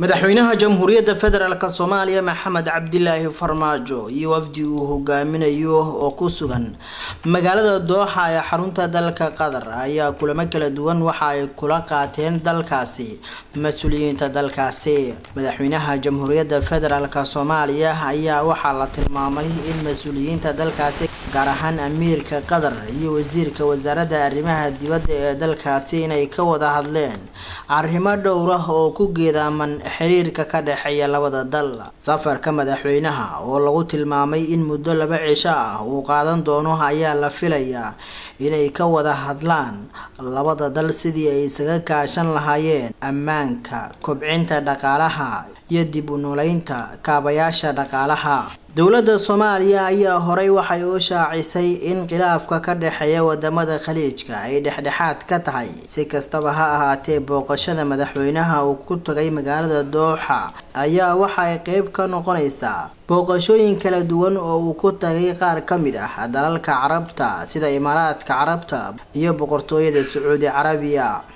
madaxweynaha jamhuuriyadda federaalk soomaaliya maxamed cabdilaahi farmaajo iyo wafdi uu hogaaminayo oo ku sugan magaalada dooxa ee xarunta dalka qatar ayaa kulamo kala duwan waxa ay kula qaateen dalkaasi mas-uuliyiinta dalkaasi madaxweynaha jamhuuriyadda federaalk soomaaliya ayaa waxaa la tilmaamay in mas-uuliyiinta dalkaasi gaar ahaan amiirka qatar iyo wasiirka wasaaradda arrimaha dibadda ee dalkaasi inay ka wada hadleen arrimo dhowr ah oo ku geedaaman xiriirka ka dhexeeya labada dal safarka madaxweynaha oo lagu tilmaamay in muddo laba cisho ah uu qaadan doono ayaa la filayaa inay ka wada hadlaan labada dal sidii ay isaga kaashan lahaayeen ammaanka kobcinta dhaqaalaha iyo dib u noolaynta kaabayaasha dhaqaalaha dowladda soomaaliya ayaa horey waxay u shaacisay in khilaafka ka dhexeeya wadamada khaliijka ay dhexdhexaad ka tahay si kastaba ha ahaatee booqashada madaxweynaha uu ku tagay magaalada dooxa ayaa waxa ay qeyb ka noqonaysaa booqashooyin kala duwan oo uu ku tagay qaar ka mid ah dalalka carabta sida imaaraadka carabta iyo boqortooyada sacuudi carabiya